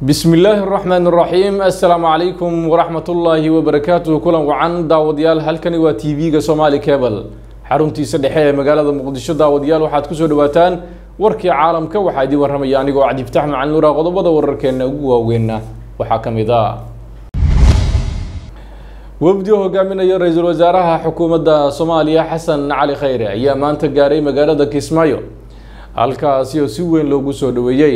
bismi illaahi araxmaan araxiim assalaamu calaykum waraxmatullaahi wabarakaatuh kulan wacan daawadayaal halkani waa t v-ga somaali cable xaruntiisa dhexe ee magaalada muqdisho daawadayaal waxaad kusoo dhawaataan warkii caalamka waxaa idin warramaya anigoo cabdifatax macalin nuura qodobada wararkeena ugu waaweyna waxaa ka mid ah wafdi oo hogaaminaya ra-iisul wasaaraha xukuumadda soomaaliya xasan cali khayre ayaa maanta gaaray magaalada kismaayo halkaasi oo si weyn loogu soo dhaweeyey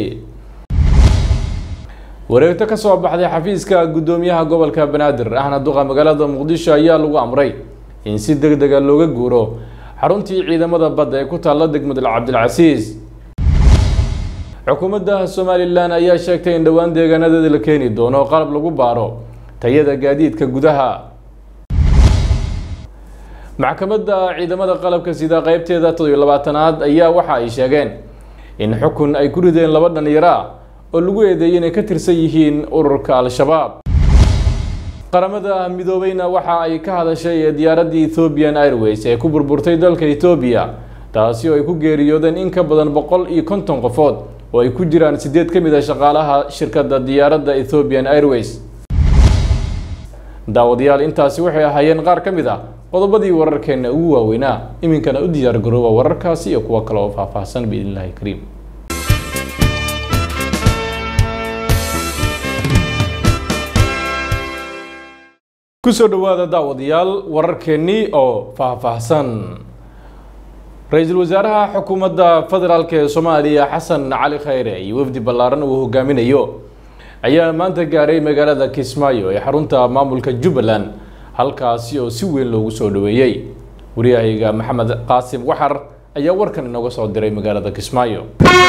wareegto ka soo baxday xafiiska guddoomiyaha gobolka banaadir ahna duqa magaalada muqdisho ayaa lagu amray in si deg dega looga guuro xaruntii ciidamada badda ee ku taalla degmada cabdilcasiis xukuumadda somalilan ayaa sheegtay in dhowaan deegaanadeeda la keeni doono qalab lagu baaro tayada gaadiidka gudaha maxkamadda ciidamada qalabka sida qeybteeda toddobiyo labaatanaad ayaa waxa ay sheegeen in xukun ay ku rideen laba dhalinyaro ah oo lagu eedeeyay inay ka tirsan yihiin ururka al-shabaab qaramada midoobeyna waxa ay ka hadashay diyaaraddii ethoobian airways ee ku burburtay dalka ethoobiya taasi oo ay ku geeriyoodeen in ka badan boqol iyo konton qofood oo ay ku jiraan sideed ka mid a shaqaalaha shirkadda diyaaradda ethoobian airways daawadayaal intaasi waxay ahaayeen qaar ka mid ah qodobadii wararkeena ugu waaweynaa iminkana u diyaar garooba wararkaasi iyo kuwo kale oo faahfaahsan biidn illahi kariim kusoo dhawaada daawadayaal wararkeennii oo faahfaahsan ra-iisul wasaaraha xukuumadda federaalk ee soomaaliya xasan cali khayre iyo wafdi ballaaran uu hogaaminayo ayaa maanta gaaray magaalada kismaayo ee xarunta maamulka jubbaland halkaasi oo si weyn loogu soo dhaweeyey waryahayga maxamed qaasim waxar ayaa warkan inooga soo diray magaalada kismaayo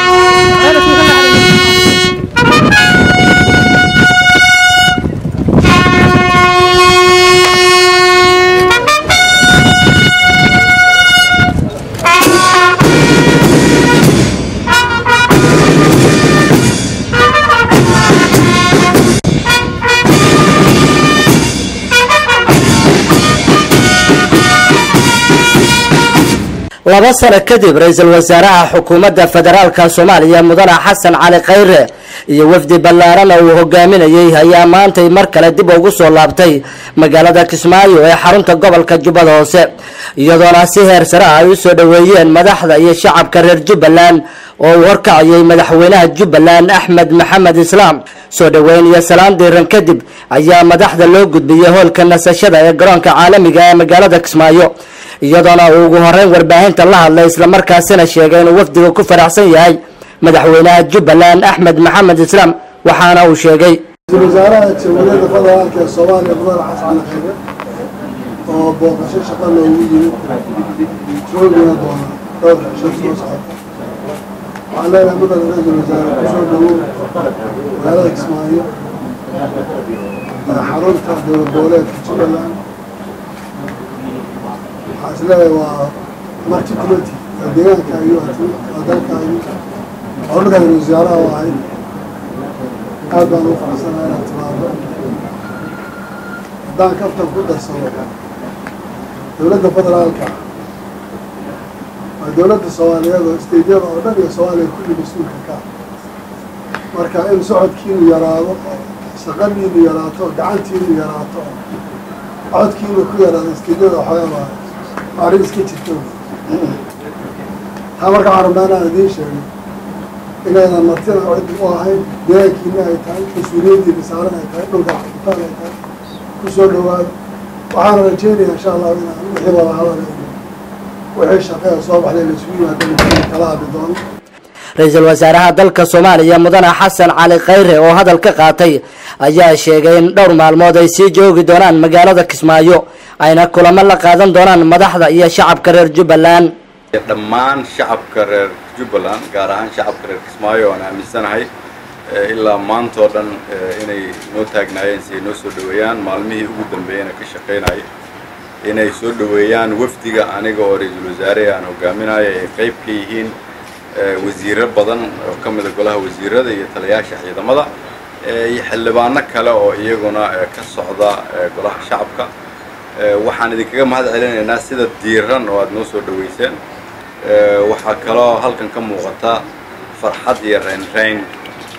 laba sano kadib ra-iisul wasaaraha xukuumadda federaalka soomaaliya mudane xasan cali khayre iyo wafdi ballaarana uu hogaaminayey ayaa maantay mar kale dib ugu soo laabtay magaalada kismaayo ee xarunta gobolka jubbada hoose iyadoona si heer sare ah ay u soo dhoweeyeen madaxda iyo shacabka reer jubbaland oo uu horkacayay madaxweynaha jubbaland axmed maxamed islaam soo dhoweyn iyo salaan diiran kadib ayaa madaxda loo gudbiyey hoolka nasashada ee garoonka caalamiga ee magaalada kismaayo iyadoona uu ugu horeyn warbaahinta la hadlay islamarkaasina sheegay inuu wafdiga ku faraxsan yahay madaxweynaha jubbaland axmed maxamed islaam waxaana uu sheegay ra-iisul wasaaraha jamhuuriyadda federaalka ee soomaaliya mudane xasan khayre oo booqasho shaqa loogu yimid joogina doona dhowr xisho soo socota waxaan leenahay mudane ra-iisul wasaare kusoo dhawow magaalada kismaayo xarunta dowlad goboleedka jubbaland waxaa is leeyahay waa marti kulati waa deegaankaagi waa dalkaagi oo dhulka ra-isul wasaaraha u ahayd aad baan ugu faraxsanaha inaad timaado haddaan kaftan ku darsado dowladda federaalka waa dowladda soomaaliyeed oo isteydyada oo dhan iyo soomaaliya kulli mas-uulka ka marka in socodkiinu yaraado oo shaqadiinu yaraato oo gacantiinu yaraato oo codkiinu ku yaraado isteydyada waxoogaa arrin iska jirto taa marka waxaan rabnaa inaan idiin sheegay inaydan martina cid u ahayn deegaankiina ay tahay mas-uuliyaddiina saaran ay tahay dhulka xaqitaan ay tahay ku soo dhawaado waxaana rajeynaya insha allahu inaan wixii wada hadal wixii shaqeea soo baxday la isugu yimaado kala hadli doono ra-iisul wasaaraha dalka soomaaliya mudane xasan cali khayre oo hadal ka qaatay ayaa sheegay in dhowr maalmood ay sii joogi doonaan magaalada kismaayo ayna kulamo la qaadan doonaan madaxda iyo shacabka reer jubbaland dhammaan shacabka reer jubbaland gaar ahaan shacabka reer kismaayo aan aaminsanahay ilaa maanta oo dhan inay noo taagnaayeen si ay noo soo dhoweeyaan maalmihii ugu dambeeyana ka shaqaynaya inay soo dhoweeyaan wafdiga aniga oo ra-iisul wasaare aan hogaaminayo ay qayb ka yihiin wasiiro badan oo ka mida golaha wasiirada iyo taliyaasha ciidamada iyo xildhibaano kale oo iyaguna ka socda golaha shacabka waxaan idinkaga mahad celinaynaa sida diiran oo aada noo soo dhoweyseen waxaa kaloo halkan ka muuqata farxad iyo raynrayn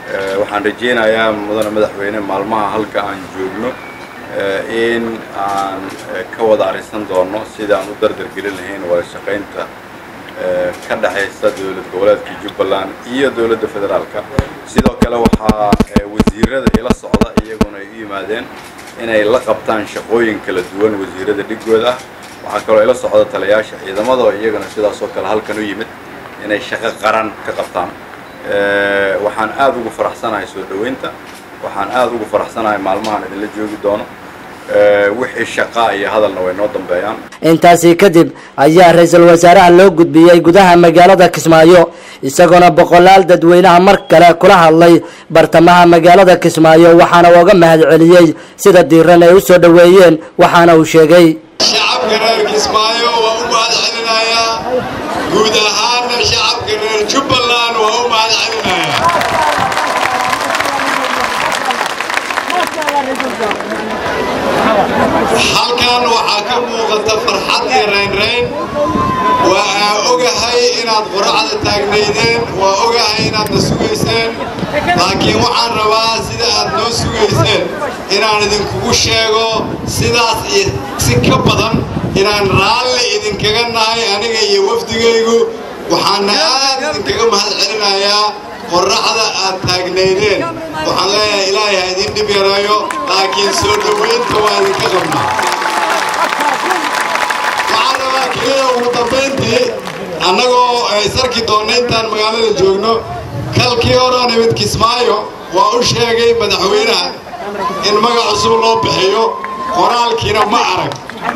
waxaan rajaynayaa mudane madaxweyne maalmaha halka aan joogno in aan ka wada arrinsan doono sida aan u dardargelin lahayn wada shaqaynta ka dhexaysa dowlad goboleedka jubbaland iyo dowladda federaalka sidoo kale waxaa wasiirada ila socda iyaguna ay u yimaadeen inay la qabtaan shaqooyin kala duwan wasiirada dhigooda ah waxaa kaloo ila socda taliyaasha ciidamada oo iyagana sidaas oo kale halkan u yimid inay shaqo qaran ka qabtaan waxaan aad ugu faraxsanahay soo dhoweynta waxaan aad ugu faraxsanahay maalmahan idinla joogi doono wixii shaqa iyo hadalna way noo dambeeyaan intaasi kadib ayaa ra-iisul wasaaraha loo gudbiyey gudaha magaalada kismaayo isagoona boqolaal dadweynaha mar kale kula hadlay bartamaha magaalada kismaayo waxaana uga mahad celiyey sida diiran ay u soo dhoweeyeen waxaana uu sheegay shacabka reer kismaayo waa u mahad celinayaa guud ahaana shacabka reer jubbaland waa u mahad celinayaa halkan waxaa ka muuqata farxad iyo raynrayn waa aa ogahay inaad qoracda taagnaydeen waa ogahay inaadna sugayseen laakiin waxaan rabaa sida aad noo sugayseen inaan idinkugu sheego sidaas iyo si ka badan inaan raalli idinkaga nahay aniga iyo wafdigaygu waxaana aad idinkaga mahad celinayaa qorraxda aad taagnaydeen waxaan leeyahay ilaahay ha idin dhib yarayo laakiin soo dhowaynta waa idinka qabnaa waxaan rabaa keliya ugu dambayntii annagoo sarki doonna intaan magaalada joogno kalkii horeo nimid kismaayo waa u sheegay madaxweynaha in magac cusub loo bixiyo qoraalkiina ma arag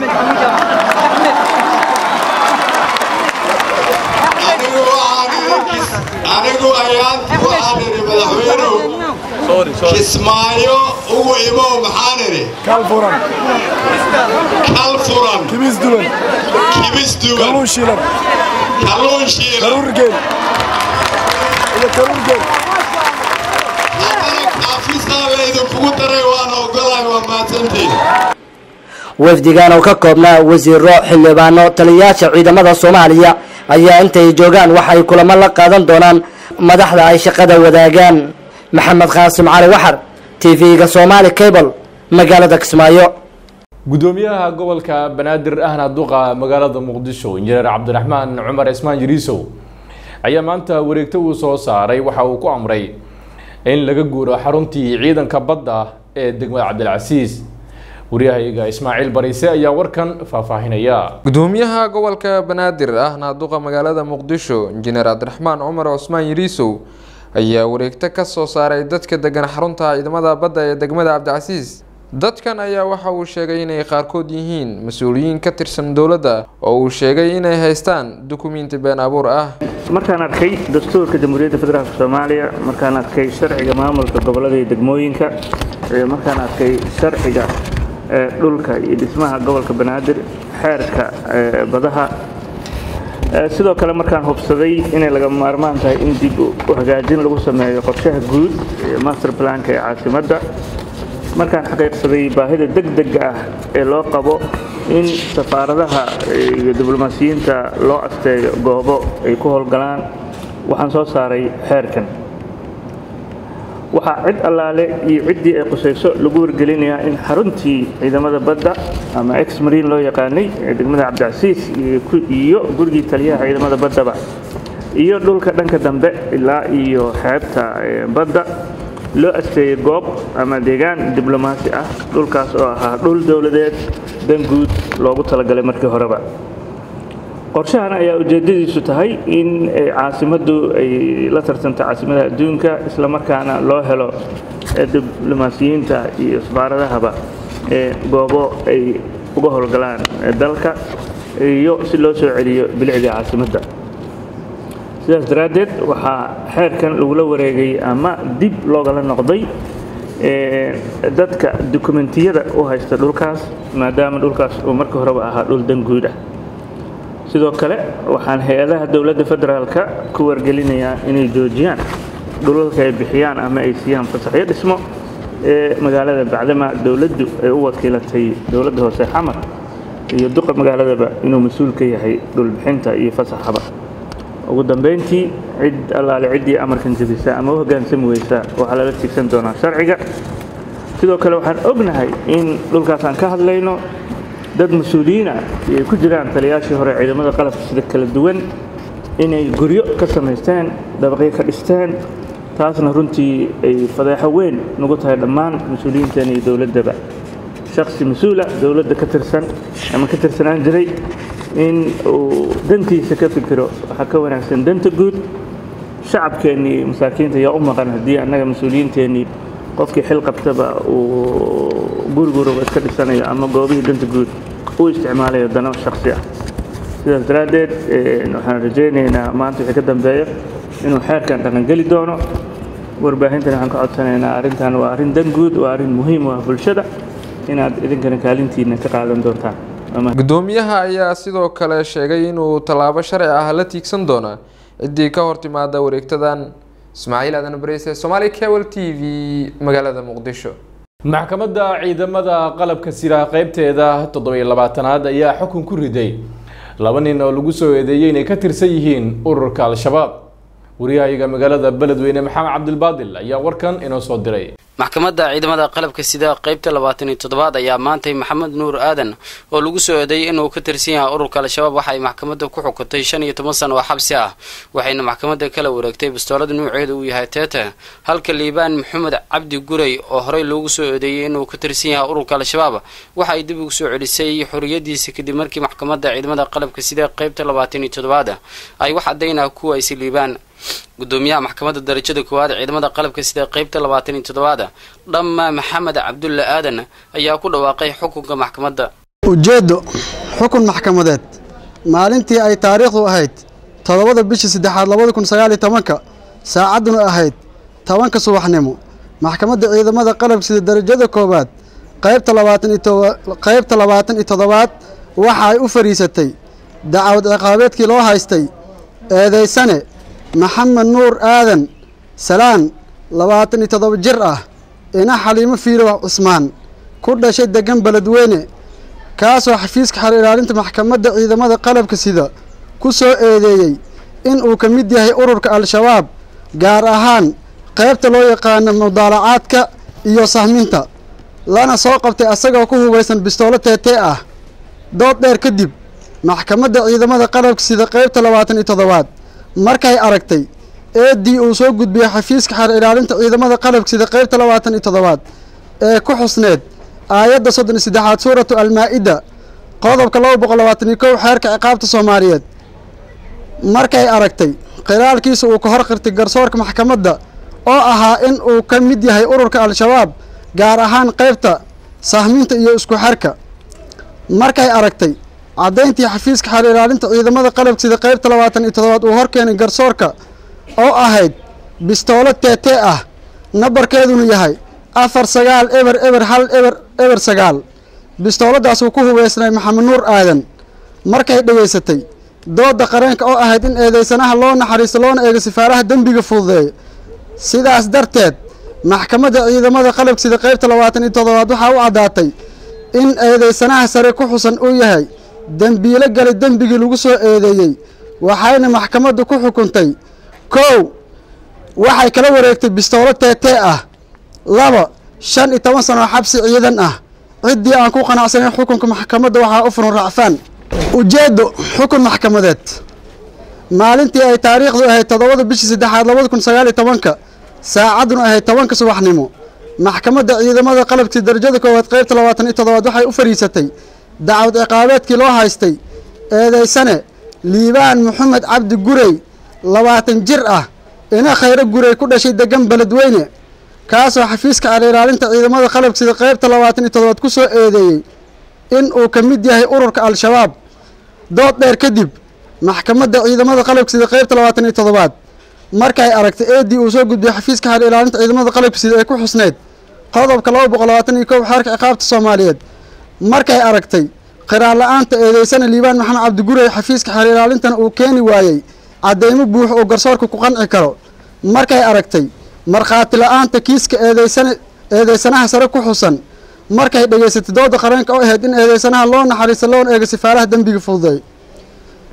anigu ayaanti waxaan idhi madaxweynuhu kismaayo ugu imow maxaan idhi kal furan kal furan kibis duban kibis duban kalluun shiilan kalluun shiilan karuur geel iyo karuur geel haddana kaafisaa la idinkugu daray waana ogolahay waa mahadsantiin wafdigan oo ka koobnaa wasiiro xildhibaano taliyayaasha ciidamada soomaaliya ayaa intay joogaan waxay kulamo la qaadan doonaan madaxda ay shaqada wadaagaan maxamed qaasim cali waxar t v-ga somaali cable magaalada kismaayo gudoomiyaha gobolka banaadir ahna duqa magaalada muqdisho injineer cabdiraxmaan cumar ismaan jiriisow ayaa maanta wareegto uu soo saaray waxa uu ku amray in laga guuro xaruntii ciidanka badda ee degmada cabdilcasiis waryahayaga ismaaciil bariise ayaa warkan faahfaahinaya gudoomiyaha gobolka banaadir ahna duqa magaalada muqdisho injineer cabdiraxmaan cumar cusmaan yiriisow ayaa wareegto ka soo saaray dadka degan xarunta ciidamada badda ee degmada cabdicasiis dadkan ayaa waxa uu sheegay inay qaarkood yihiin mas-uuliyiin ka tirsan dowladda oo uu sheegay inay haystaan dukumiinti been abuur ah markaan arkay dastuurka jamhuuriyadda federaalk soomaaliya markaan arkay sharciga maamulka gobolada iyo degmooyinka markaan arkay sharciga dhulka iyo dhismaha gobolka banaadir xeerka badaha sidoo kale markaan hubsaday inay laga maarmaan tahay in dib u hagaajin lagu sameeyo qorshaha guud master planka ee caasimadda markaan xaqiiqsaday baahida degdega ah ee loo qabo in safaaradaha iyo diblomaasiyiinta loo asteeyo goobo ay ku howlgalaan waxaan soo saaray xeerkan waxaa cid allaale iyo ciddii ay qusayso lagu wargelinayaa in xaruntii ciidamada badda ama ex mariin loo yaqaanay ee degmada cabdicasiis iyo gurigii taliyaha ciidamada baddaba iyo dhulka dhanka dambe ilaa iyo xeebta badda loo asteeyey goob ama deegaan diblomaasi ah dhulkaas oo ahaa dhul dowladeed dan guud loogu talagalay markii horeba qorshahan ayaa ujeedadiisu tahay in caasimaddu ay la tartanto caasimadaha adduunka islamarkaana loo helo diblomaasiyiinta iyo safaaradahaba ee goobo ay uga howlgalaan dalka iyo si loo soo celiyo bilicdii caasimadda sidaas daraaddeed waxaa xeerkan lagula wareegay ama dib loogala noqday dadka dukumentiyada u haysta dhulkaas maadaama dhulkaas uu markii horeba ahaa dhul dan guud ah sidoo kale waxaan hay-adaha dowladda federaalka ku wargelinayaa inay joojiyaan dhulalka ay bixiyaan ama ay siiyaan fasaxyo dhismo ee magaalada bacdama dowladdu ay u wakiilatay dowladda hoose xamar iyo duqa magaaladaba inuu mas-uul ka yahay dhulbixinta iyo fasaxaba ugu dambeyntii cid allaale ciddii amarkan jebisa ama u hoggaansami weysa waxaa lala tiigsan doonaa sharciga sidoo kale waxaan ognahay in dhulkaas aan ka hadlayno dad mas-uuliyiina ay ku jiraan taliyaashii hore ciidamada qalabka sida kala duwan inay guryo ka samaysteen dabaqyo ka dhisteen taasna runtii ay fadeexo weyn nagu tahay dhammaan mas-uuliyiinteena iyo dowladdaba shaksi mas-uula dowladda ka tirsan ama ka tirsanaan jiray in uu dantiisa ka fikiro waxaa ka wanaagsan danta guud shacabkeennii masaakiinta ayaa u maqan haddii annaga mas-uuliyiinteennii qofkii xil qabtaba uu guriguruba iska dhisanayo ama goobihii danta guud u isticmaalayo dano shaksi ah sidaas daraaddeed waxaan rajaynaynaa maanta wixii ka dambeeya inuu xeerkan dhaqangeli doono warbaahintan waxaan ka codsanaynaa arrintan waa arrin dan guud waa arrin muhiim u ah bulshada inaad idinkana kaalintiina ka qaadan doontaan gudoomiyaha ayaa sidoo kale sheegay inuu tallaabo sharci ah la tiigsan doona ciddii ka hor timaada wareegtadan ismaaciil aadan bareyse somaali cable t v magaalada muqdisho maxkamadda ciidamada qalabka sira qeybteeda toddobiyo labaatanaad ayaa xukun ku riday laba nin oo lagu soo eedeeyey inay ka tirsan yihiin ururka al-shabaab wariyahayaga magaalada beledweyne maxamed cabdilbaadil ayaa warkan inoo soo diray maxkamadda ciidamada qalabka sida qeybta labaatan iyo toddobaad ayaa maantay maxamed nuur aadan oo lagu soo eedeeyay inuu ka tirsan yahay ururka al-shabaab waxa ay maxkamadda ku xukuntay shan iyo toban sano oo xabsi ah waxayna maxkamadda kala wareegtay bastoolada nuuceedu uu yahay teete halka liibaan maxamed cabdi guray oo horey loogu soo eedeeyey inuu ka tirsan yahay ururka al-shabaab waxa ay dib ugu soo celisay xoriyadiisa kadib markii maxkamadda ciidamada qalabka sida qeybta labaatan iyo toddobaad ay wax caddaynah kuwaysay liibaan gudoomiyaha maxkamadda darajada koowaad ciidamada qalabka sida qeybta labaatan iyo toddobaada dhamma maxamed cabdulle aadan ayaa ku dhawaaqay xukunka maxkamadda ujeeddo xukun maxkamadeed maalintii ay taariikhdu ahayd toddobada bishii saddexaad labada kun sagaal iyo tobanka saacadduna ahayd tobanka subaxnimo maxkamadda ciidamada qalabka sida darajada koowaad qaybta labaatan iyo qaybta labaatan iyo toddobaad waxa ay u fadhiisatay dacwad ciqaabeedkii loo haystay eedaysane maxamed nuur aadan salaan labaatan iyo toddoba jir ah ina xaliimo fiirow cusmaan ku dhashay degan beledweyne kaasoo xafiiska xal ilaalinta maxkamadda ciidamada qalabka sida ku soo eedeeyey in uu ka mid yahay ururka al-shabaab gaar ahaan qaybta loo yaqaano mudaalacaadka iyo sahminta lana soo qabtay asagoo ku hubaysan bistoolo teetee ah dood dheer kadib maxkamadda ciidamada qalabka sida qaybta labaatan iyo toddobaad markay aragtay eeddii uu soo gudbiyey xafiiska xeer ilaalinta ciidamada qalabka sida qaybta labaatan iyo toddobaad ee ku xusneed aayadda soddon iyo saddexaad suuratu almaa-ida qodobka laba boqol labaatan iyo kow xeerka ciqaabta soomaaliyeed markay aragtay khilaalkiisa uu ka hor qirtay garsoorka maxkamadda oo ahaa in uu ka mid yahay ururka al-shabaab gaar ahaan qaybta sahminta iyo isku xerka markay aragtay caddayntii xafiiska xeer ilaalinta ciidamada qalabka sida qaybta labaatan iyo toddobaad uu horkeenay garsoorka oo ahayd bistoolo teetee ah nambarkeeduna yahay afar sagaal eber eber hal eber eber sagaal bistooladaasuu ku hubeysnay maxamed nuur aadan markay dhegaysatay doodda qareenka oo ahayd in eedeysanaha loo naxariisto loona eego sifaaraha dembiga fududeeya sidaas darteed maxkamadda ciidamada qalabka sida qaybta labaatan iyo toddobaad waxaa u caddaatay in eedeysanaha sare ku xusan uu yahay dembiilo galay dembigii lagu soo eedeeyey waxayna maxkamaddu ku xukuntay kow waxay kala wareegtay bistoolo teetee ah laba shan iyo toban sano xabsi ciidan ah ciddii aan ku qanacsanayn xukunka maxkamadda waxaa u furan racfaan ujeeddo xukun maxkamadeed maalintii ay taariikhdu ahayd toddobada bishii saddexaad labada kun sagaal iyo tobanka saacadduna ahayd tobanka subaxnimo maxkamadda ciidamada qalabkii darajada koowaad qaybta labaatan iyo toddobaad waxay u fadhiisatay dacwad ciqaabeedkii loo haystay eedeysane liibaan maxamed cabdi gurey labaatan jir ah ina khayro gurey ku dhashay degan beledweyne kaasoo xafiiska xeer ilaalinta ciidamada qalabka sida qaybta labaatan iyo toddobaad ku soo eedeeyey in uu ka mid yahay ururka al-shabaab dood dheer kadib maxkamadda ciidamada qalabka sida qaybta labaatan iyo toddobaad markay aragtay eeddii uu soo gudbiyey xafiiska xeer ilaalinta ciidamada qalabka sida ee ku xusneyd qodobka laba boqol labaatan iyo kow xeerka ciqaabta soomaaliyeed markay aragtay qiraar la-aanta eedeysana liibaan maxamed cabdigurey xafiiska xeer ilaalintana uu keeni waayey caddeymo buux oo garsoorka ku qanci karo markay aragtay markhaati la-aanta kiiska eedeysana eedeysanaha sare ku xusan markay dhegaysatay dooda qareenka oo ahayd in eedeysanaha loo naxariisto loona eego sifaaraha dembiga fududeey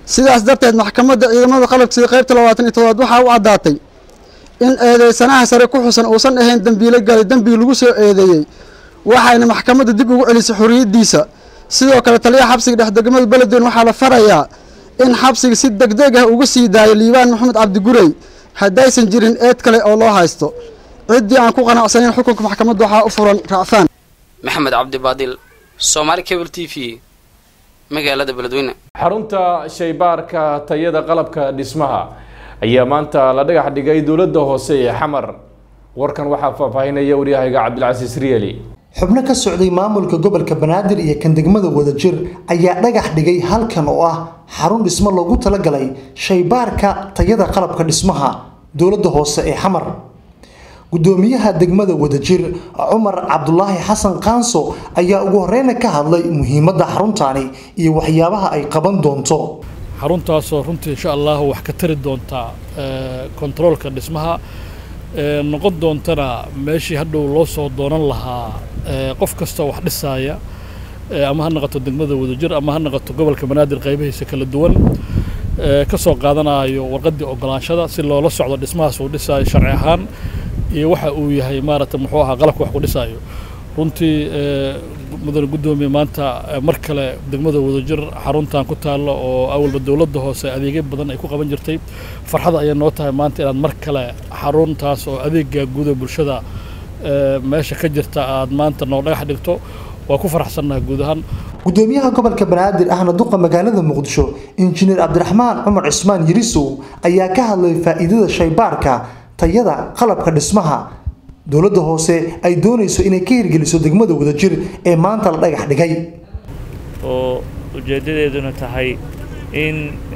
sidaas darteed maxkamadda ciidamada qalabka sida qaybta labaatan iyo toddobaad waxaa u caddaatay in eedeysanaha sare ku xusan uusan ahayn dembiilo galay dembigi lagu soo eedeeyey waxayna maxkamadda dib ugu celisay xorriyaddiisa sidoo kale taliyaha xabsiga dhex degmada beledweyne waxaa la farayaa in xabsiga si degdeg ah uga sii daayo liibaan maxamed cabdigurey haddaysan jirin eed kale oo loo haysto ciddii aan ku qanacsanayn xukunka maxkamadda waxaa u furan racfaan maxamed cabdi baadil soomaali cable t v magaalada beledweyne xarunta shaybaarka tayada qalabka dhismaha ayaa maanta la dhagax dhigay dowladda hoose ee xamar warkan waxaa faahfaahinaya waryahayga cabdilcasiis riyeli xubno ka socday maamulka gobolka banaadir iyo kan degmada wadajir ayaa dhagax dhigay halkan oo ah xarun dhismo loogu talagalay shaybaarka tayada qalabka dhismaha dowladda hoose ee xamar gudoomiyaha degmada wadajir cumar cabdulaahi xasan kaanso ayaa ugu horeyna ka hadlay muhiimadda xaruntaani iyo waxyaabaha ay qaban doonto xaruntaasoo runtii insha allah wax ka tari doonta kontaroolka dhismaha noqon doontana meeshii hadhow loo soo doonan lahaa qof kasta wax dhisaaya ama ha noqoto degmada wadajir ama ha noqoto gobolka banaadir qaybihiisa kala duwan ka soo qaadanayo warqaddii ogolaanshada si loola socdo dhismahaas uu dhisaayo sharci ahaan iyo waxa uu yahay maaragtay muxuu ahaa qalabka wax ku dhisaayo runtii mudane guddoomiye maanta mar kale degmada wadajir xaruntan ku taalla oo awalba dowladda hoose adeegyo badan ay ku qaban jirtay farxada ayay noo tahay maanta inaad mar kale xaruntaas oo adeega guuda bulshada meesha ka jirta aad maanta noo dhagax dhigto waa ku faraxsannahay guud ahaan gudoomiyaha gobolka banaadir ahna duqa magaalada muqdisho injineer cabdiraxmaan cumar cismaan yirisow ayaa ka hadlay faa'iidada shaybaarka tayada qalabka dhismaha dowladda hoose ay doonayso inay ka hirgeliso degmada wadajir ee maanta la dhagax dhigay oo ujeeddadeeduna tahay in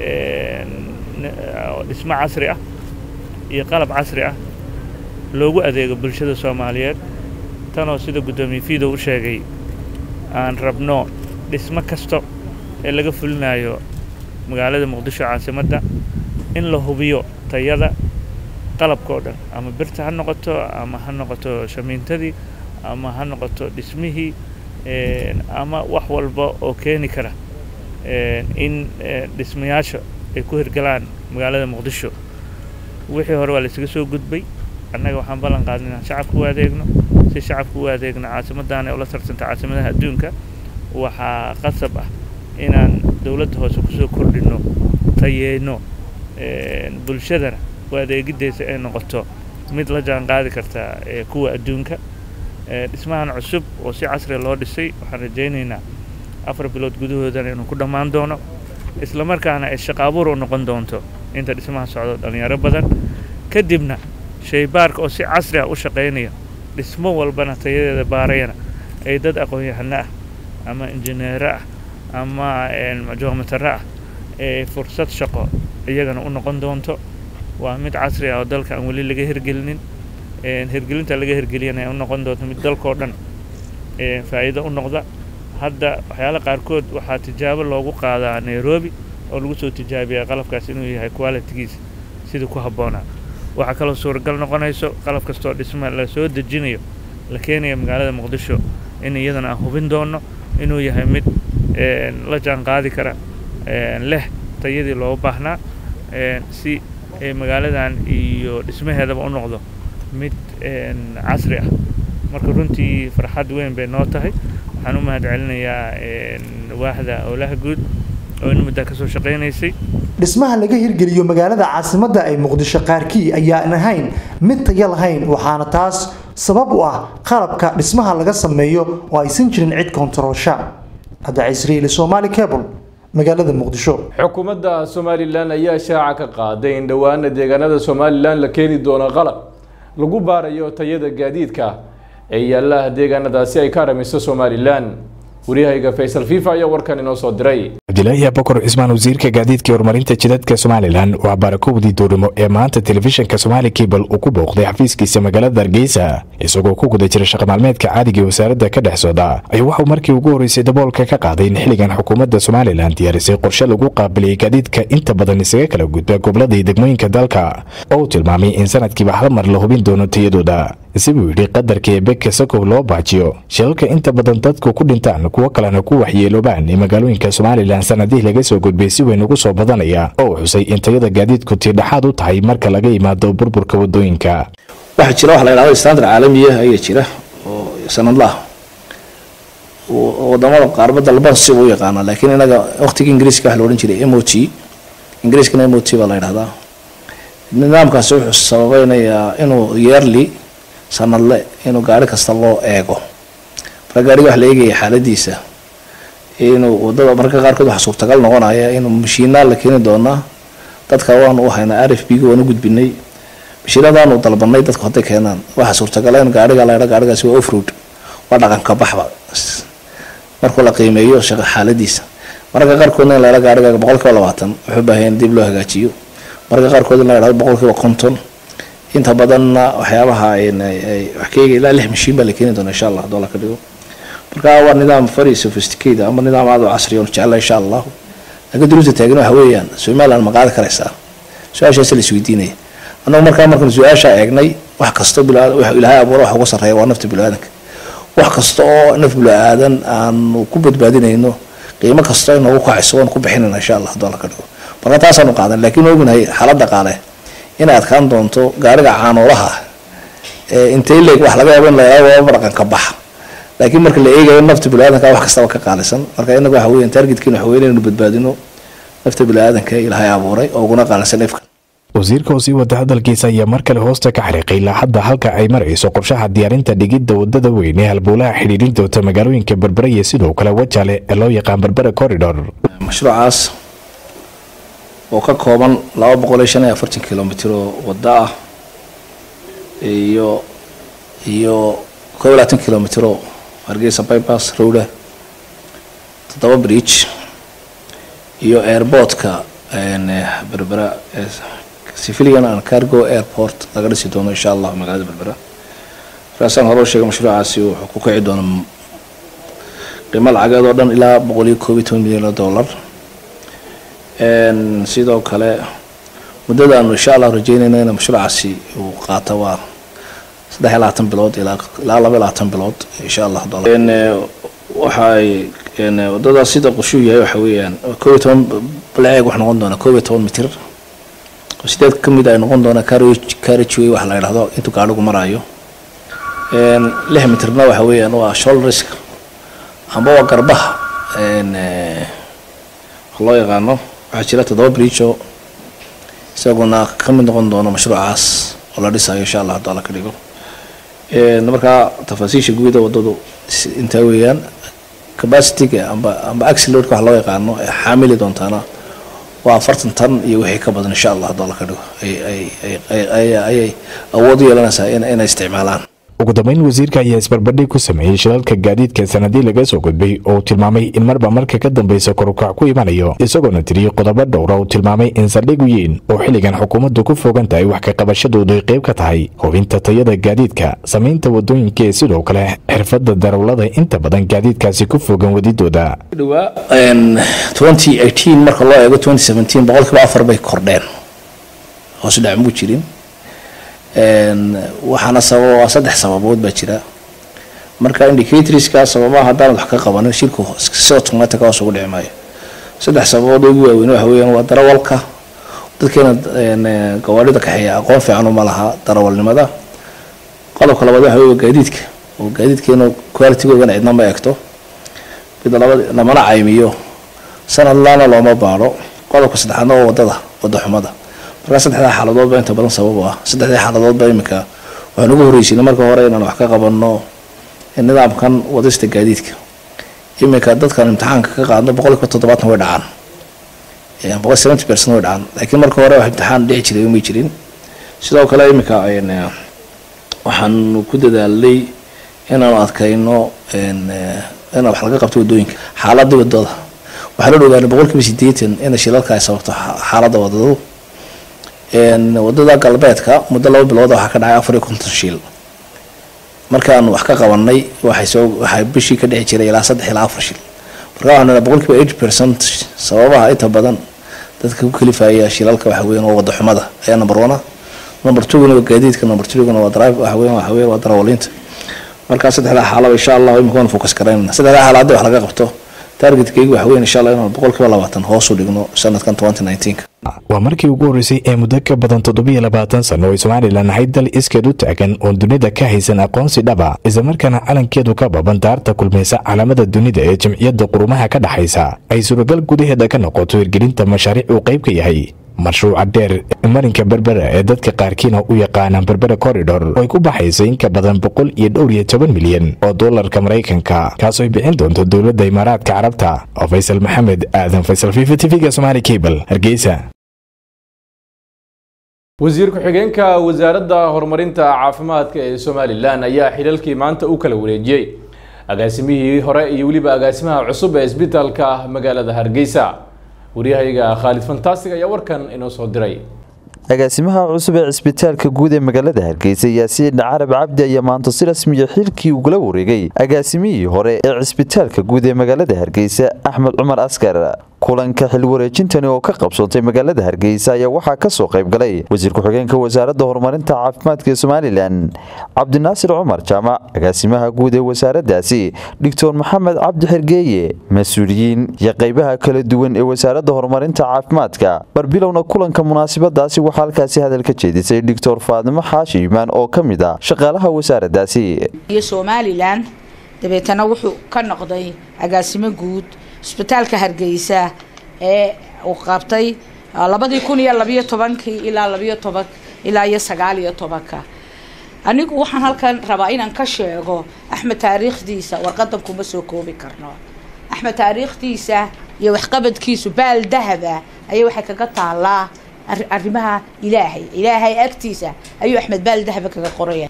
dhismo casri ah iyo qalab casri ah loogu adeego bulshada soomaaliyeed tanoo sida guddoomiye fiidow u sheegay aan rabno dhismo kasta ee laga fulinayo magaalada muqdisho caasimadda in la hubiyo tayada qalabka oo dhan ama birta ha noqoto ama ha noqoto shamiintadii ama ha noqoto dhismihii ama wax walba oo keeni kara in dhismayaasha ay ku hirgalaan magaalada muqdisho wixii hore waa la isaga soo gudbay annaga waxaan ballan qaadnay inaan shacabka u adeegno si shacabka u adeegno caasimaddan ee ula tarsanta caasimadaha adduunka waxaa qasab ah inaan dowladda hoose kusoo kordhinno tayeyno bulshadana u adeegideysa ay noqoto mid la jaan qaadi karta kuwa adduunka dhismahan cusub oo si casriga loo dhisay waxaan rajaynaynaa afar bilood gudahoodana inuu ku dhammaan doono isla markaana ay shaqo abuur u noqon doonto inta dhismaha socdo dhallinyaro badan kadibna shaybaarka oo si casri ah u shaqaynaya dhismo walbana tayadeeda baarayana ay dad aqoon-yahano ah ama injineero ah ama joomataro ah ee fursad shaqo iyagana u noqon doonto waa mid casri ah oo dalka aan weli laga hirgelinin hirgelinta laga hirgeliyana ay u noqon doonto mid dalkao dhan faa'iido u noqda hadda waxyaala qaarkood waxaa tijaabo loogu qaadaa nairobi oo lagu soo tijaabiyaa qalabkaas inuu yahay qualitigiisa sidii ku habboonaa waxaa kaloo suuragal noqonayso qalab kastoo dhisma la soo dejinayo la keenayo magaalada muqdisho in iyadana aan hubin doono inuu yahay mid la jaan qaadi kara leh tayadii looga baahnaa si magaaladan iyo dhismaheedaba u noqdo mid casri ah marka runtii farxad weyn bay noo tahay waxaan u mahad celinayaa waaxda howlaha guud oo in muddaa kasoo shaqaynaysay dhismaha laga hirgeliyo magaalada caasimadda ee muqdisho qaarkii ayaan ahayn mid tayo lahayn waxaana taas sabab u ah qalabka dhismaha laga sameeyo oo aysan jirin cid kontaroolsha hadda cisriili somaali cable magaalada muqdisho xukuumadda somalilan ayaa shaaca ka qaaday in dhowaana deegaanada somalilan la keeni doono qalab lagu baarayo tayada gaadiidka ee yaalaha deegaanadaasi ay ka aramiso somalilan waryahayga faysal fifa ayaa warkan inoo soo diray cabdilaahi abakar cismaan wasiirka gaadiidka horumarinta jidadka somalilan waa barakowdii duurnimo ee maanta telefishinka somaali cable uu ku booqday xafiiskiisa magaalada hargeysa isagoo ku guda jira shaqamaalmeedka caadiga ee wasaaradda ka dhex socda ayuu waxuu markii ugu horreysay daboolka ka qaaday in xilligan xukuumadda somalilan diyaarisay qorshe lagu qaabiliyey gaadiidka inta badan isaga kala gudba gobolada iyo degmooyinka dalka oo uu tilmaamay in sanadkiiba hal mar la hubin doono tayadooda sibuu yidhi qadarka eebe kasakow loo baajiyo shilalka inta badan dadku ku dhintaan kuwo kalena ku waxyeeloobaan ee magaalooyinka somalilan sanadihii laga soo gudbay si weyn ugu soo badanaya oo uu xusay in tayada gaadiidku tiidhaxaad u tahay marka laga yimaado burburka wadooyinka waxaa jira waxa la yidhahdo standard caalamiya ayaa jira oo sanadlaah wadamada qaarba dalban si u yaqaana laakiin inaga waqtiga ingiriiska waxa la odhan jiray m o t ingiriiskana m o t baa la yidhahdaa nidaamkaasi wuxuu sababeynayaa inuu yearly sanadle inuu gaari kasta loo eego marka gaariga waxa la eegaya xaaladiisa inuu wadada marka qaarkood waxaa suurtagal noqonaya inuu mashiinaa la keeni doonaa dadka waanu u haynaa r f b ga waanu gudbinay mashiinadaanu dalbanay dadku hadday keenaan waxaa suurtagala in gaariga la yidha gaarigaasi waa offroad waa dhaqanka baxba markuu la qiimeeyo shaqa xaaladiisa mararka qaarkoodna in la yidha gaariga boqol kiiba labaatan wuxuu baahan in dib loo hagaajiyo mararka qaarkood in la yidhahdo boqol kiiba konton inta badanna waxyaabaha wax ka eega ilaa lix mashiin baa la keeni doona insha allah doolar ka dhigo marka waa nidaam very sophisticated ama nidaam aad u casri oo jecla insha allahu laakiin duruusta taagan waxa weeyaan somaliland ma qaadi karaysaa su-aashaas la isweydiinaya annagu markaa markaan su-aasha eegnay wax kasto ilaahay abuura wax uga sarreeya waa nafta bini-aadanka wax kasta oo naf bini-aadan aanu ku badbaadinayno qiimo kasta inoogu kacayso waan ku bixinayna insha allah doolar ka dhigo marka taasaanu qaadan laakiin ognahay xaalada qaale inay adkaan doonto gaariga caanoolaha intay leeg wax laga yaabo in la yidhahdo dhaqanka baxa laakiin marka la eegayo nafta bini-aadanka wax kastaba ka qaalisan marka inaga waxa weeyaan targetkiina waxa weyn inaynu badbaadino nafta bini-aadanka ilaahay abuuray oo uguna qaalisan ifka wasiirka oo sii wada hadalkiisa ayaa mar kale hoosta ka xariiqay ilaa hadda halka ay marayso qorshaha diyaarinta dhigidda wadada weyn ee halbowlaha xidhiidhin doonta magaalooyinka berbera iyo sidoo kale wajale ee loo yaqaan berbera corridor mashruucaas oo ka kooban laba boqol iyo shan iyo afartan kilomitr oo wada ah iyo iyo koob iyo labaatan kilomitr oo hargeysa bypass rowda toddoba bridge iyo airportka berbera civilian and cargo airport laga dhisi doono insha allah magaalada berbera markaasaan hore u sheegay mashruucaasi wuxuu ku kici doona qiimo lacageed oo dhan ilaa boqol iyo koob iyo toban milyan oo dollar sidoo kale muddada aanu insha allah rajeynayna in mashruucaasi uu qaato waa saddex iyo labaatan bilood ilaa ilaa laba iyo labaatan bilood insha allah dollar waxay wadada sida qoshuu yahay waxa weeyaan koob iyo toban balaceeg wax noqon doona koob iyo toban mitir sideed ka mid ay noqon doona carriageway wax la yidhahdo intuu gaadhigu maraayo lix mitirna waxa weeyaan waa shoulderska amba waa garbaha loo yaqaano waxaa jira toddoba bridge oo isaguna ka mid noqon doono mashruucaas oo la dhisayo insha allah hadduu alla ka dhigo markaa tafaasiisha guuda wadadu intaa weeyaan capacityga amba amba axilodka wax loo yaqaano ee xaamili doontaana waa afartan tan iyo wixii ka badan insha allah hadduu alla ka dhigo ayay awood u yeelanaysaa inay isticmaalaan ugu dambeyn wasiirka ayaa isbarbadhig ku sameeyey shilalka gaadiidka sanadii laga soo gudbay oo uu tilmaamay in marba marka ka dambeysa korukac ku imanayo isagoona tiriyey qodobo dhowra uu tilmaamay in saldhig weyn oo xilligan xukuumaddu ku fogan tahay wax ka qabashadoodu ay qayb ka tahay hubinta tayada gaadiidka samaynta wadooyinka ee sidoo kale xirfadda darawlada inta badan gaadiidkaasi ku fogan wadidooda marka loo eego boqolkiiba afar bay kordheen hoos dhac muu jirin waxaana sababa saddex sababood baa jira marka indicatorska sababaha haddaanad wax ka qabanin shirku si automatic hoos ugu dhici maayo saddex sababood ugu waaweyn waxa weeyaan waa darawalka dadkeena gawaarida kaxeeya aqoon fiican uma laha darawalnimada qodobka labaad waxa weeye gaadiidka oo gaadiidkeena qualitygoodana cidna ma eegto mid labad lamana caymiyo sanadlaana looma baadho qodobka saddexaadna waa wadada wada xumada markaa saddexdaa xaaladood baa inta badan sabab u ah saddexdii xaaladood baa iminka waxaan ugu horreysinay marka hore inaan wax ka qabanno nidaamkan wadista gaadiidka iminka dadkan imtixaanka ka qaadno boqolkiiba toddobaatan way dhacaan boqol seventy percent way dhacaan laakiin marka hore wax imtixaan dhici jiray umay jirin sidoo kale iminka waxaan ku dadaalnay inaanu adkayno in wax laga qabto wadooyinka xaaladii wadada waxaa la ogaanay boqolkiiba sideetan in shilalka ay sababto xaaladda wadadu wadada galbeedka muddo laba bilood waxaa ka dhacay afar iyo konton shiil markaan wax ka qabanay waxay soo waxay bishii ka dhici jiray ilaa saddex ilaa afar shil marka waxaan nidhaa boqolkiiba eighty percent sababaha inta badan dadka ku kalifaya shilalka waxa weeyaan waa wada xumada ayaa number one ah number twoguna waa gaadiidka number threeguna waa drive waxa weeyaan waxa weeyaan waa darawaliinta markaa saddexdaa xaalaba insha allah imika waan focus garaynana saddexdaa xaala haddii wax laga qabto targetkaygu waxa weeyaan insha allah inaan boqolkiiba labaatan hoos u dhigno sanadkan twenty nineteenka waa markii ugu horreysay ee muddo ka badan toddobiyo labaatan sano oo somalilan ahayd dal iskeed u taagan oon dunida ka haysan aqoonsi dhaba islamarkaana calankeedu ka baban daarta kulmaysa calaamada dunida ee jamciyadda qurumaha ka dhexaysa ay suuragal gudaheeda ka noqoto hirgelinta mashaariic uu qayb ka yahay mashruuca dheer marinka berbera ee dadka qaarkiina u yaqaanaan berbera corridor oo ay ku baxaysa in ka badan boqol iyo dhowr iyo toban milyan oo doolarka maraykanka kaasoo ay bixin doonto dowladda imaaraadka carabta oo faysal maxamed aadan faysal fifa tv-ga somaali cable hargeysa wasiir ku-xigeenka wasaaradda horumarinta caafimaadka ee somalilan ayaa xilalkii maanta u kala wareejiyey agaasimihii hore iyo weliba agaasimaha cusub ee isbitaalka magaalada hargeysa waryahayaga khaalid fantastic ayaa warkan inoo soo diray agaasimaha cusub ee cisbitaalka guud ee magaalada hargeysa yaasiin carab cabdi ayaa maanta si rasmiya xilkii ugula wareegay agaasimihii hore ee cisbitaalka guud ee magaalada hargeysa axmed cumar askar kulanka xil wareejintani oo ka qabsoontay magaalada hargeysa ayaa waxaa ka soo qayb galay wasiir ku-xigeenka wasaaradda horumarinta caafimaadka ee somalilan cabdinaasir cumar jaamac agaasimaha guud ee wasaaraddaasi doctor maxamed cabdi xergeeye mas-uuliyiin iyo qaybaha kala duwan ee wasaaradda horumarinta caafimaadka barbilowna kulanka munaasabadaasi waxaa halkaasi hadal ka jeedisay doctor faadimo xaashi iimaan oo ka mid ah shaqaalaha wasaaraddaasi iyo somalilan dabeetana wuxuu ka noqday agaasimo guud isbitaalka hargeysa ee uu qabtay labadii kun iyo labiyo tobankii ilaa labiyo toban ilaa iyo sagaal iyo tobanka anigu waxaan halkan rabaa inaan ka sheego axmed taariikhdiisa warqadan kuma soo koobi karno axmed taariikhdiisa iyo waxqabadkiisu baal dahaba ayay waxay kaga taalaa arrimaha ilaahay ilaahay agtiisa ayuu axmed baal dahaba kaga qoraya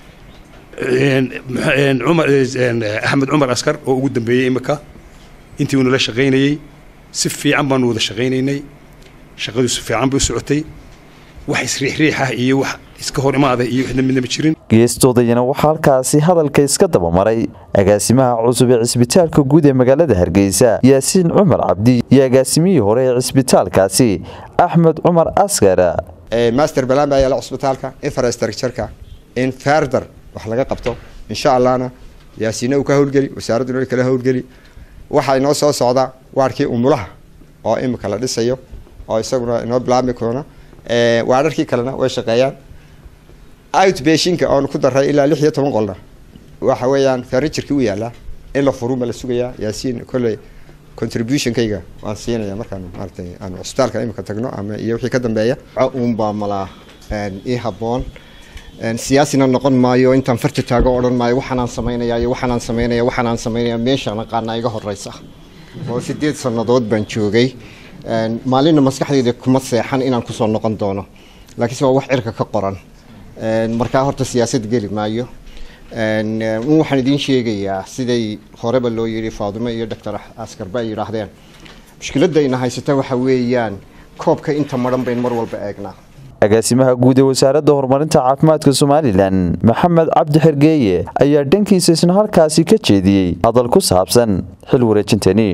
cumar axmed cumar askar oo ugu dambeeyey imika intii uunala shaqaynayey si fiican baanu wada shaqaynaynay shaqadu si fiican bay u socotay wax isriixriix ah iyo wax iska hor imaada iyo waxna midnama jirin geestoodayana waxaa halkaasi hadalka iska dabamaray agaasimaha cusub ee cisbitaalka guud ee magaalada hargeysa yaasiin cumar cabdi iyo agaasimihii hore ee cisbitaalkaasi axmed cumar askar master balan baa yaala cisbitaalka infrastructureka in farther wax laga qabto insha allahna yaasiina uu ka howlgeli wasaaradduna way kala howlgeli waxaa inoo soo socda waarkii umulaha oo imika la dhisayo oo isaguna inoo bilaabmi doona waararkii kalena way shaqeeyaan outbashinka oonu ku daray ilaa lix iyo toban qolna waxa weeyaan furniturkii u yaalaa in la furuma la sugayaa yaasiin kolley contributionkayga waan siinaya markaan maaratay aanu cisbitaalka imika tagno ama iyo wixii ka dambeeya uunbaa malaa ii habboon siyaasina noqon maayo intaan farta taago odhan maayo waxaanaan samaynaya iyo waxaanaan samaynaya waxaanaan samaynaya meeshaan aqaana iga horeysa oo sideed sannadood baan joogay maalinna maskaxdayda kuma seexan inaan kusoo noqon doono laakiinse waa wax cirka ka qoran markaa horta siyaasad geli maayo waxaan idiin sheegayaa siday horeba loo yidhi faadumo iyo doctor askarba ay yidhaahdeen mushkiladayna haysata waxa weeyaan koobka inta maran bayn mar walba eegnaa agaasimaha guud ee wasaaradda horumarinta caafimaadka somalilan maxamed cabdi xergeeye ayaa dhankiisa isna halkaasi ka jeediyey hadal ku saabsan xil wareejintani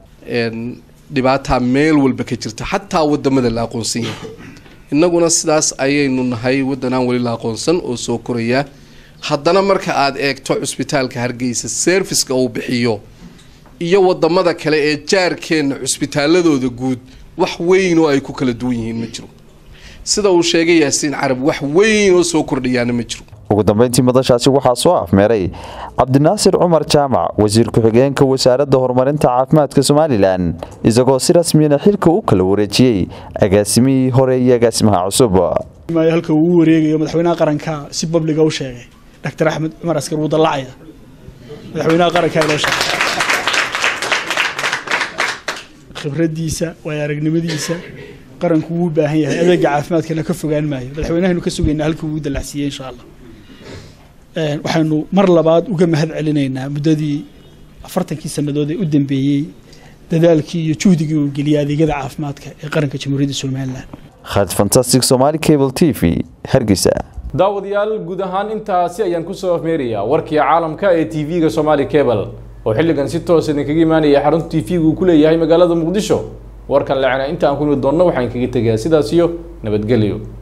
dhibaataa meel walba ka jirta xataa wadamada la aqoonsan yahay innaguna sidaas ayaynu nahay waddanaan weli la aqoonsan oo soo koraya haddana marka aad eegto cusbitaalka hargeysa serviska uu bixiyo iyo wadamada kale ee jaarkeenna cusbitaaladooda guud wax weyn oo ay ku kala duwan yihiin ma jiro sida uu sheegay yaasiin carab wax weyn oo soo kordhayaana ma jiro ugu dambeyntii madashaasi waxaa soo afmeeray cabdinaasir cumar jaamac wasiir ku-xigeenka wasaaradda horumarinta caafimaadka somalilan isagoo si rasmiyana xilka u kala wareejiyey agaasimihii hore iyo agaasimaha cusub halka uu u wareegayo madaxweynaha qaranka si babliga u sheegay doctor axmed cumar askar wuu dallacaya madaxweynaha qaranka loo sheegay khibradiisa waayo aragnimadiisa qaranku wuu u baahan yahay adeega caafimaadkana ka fogaan maayo madaxweynahaynu ka sugaynaa halka uu dallacsiiyey insha allah waxaynu mar labaad uga mahad celinaynaa muddadii afartankii sannadood ee u dambeeyey dadaalkii iyo juhdigii uu geliyay adeegyada caafimaadka ee qaranka jamhuuriyadda somalilan khaalid fantastic somali cable t v hargeysa daawadayaal guud ahaan intaasi ayaan kusoo afmeerayaa warkii caalamka ee t v-ga somali cable oo xilligan si toos idinkaga imaanaya xarunta t v-gu uu ku leeyahay magaalada muqdisho warkan lacana inta aan ku imi doonno waxaan kaga tegayaa sidaas iyo nabadgelyo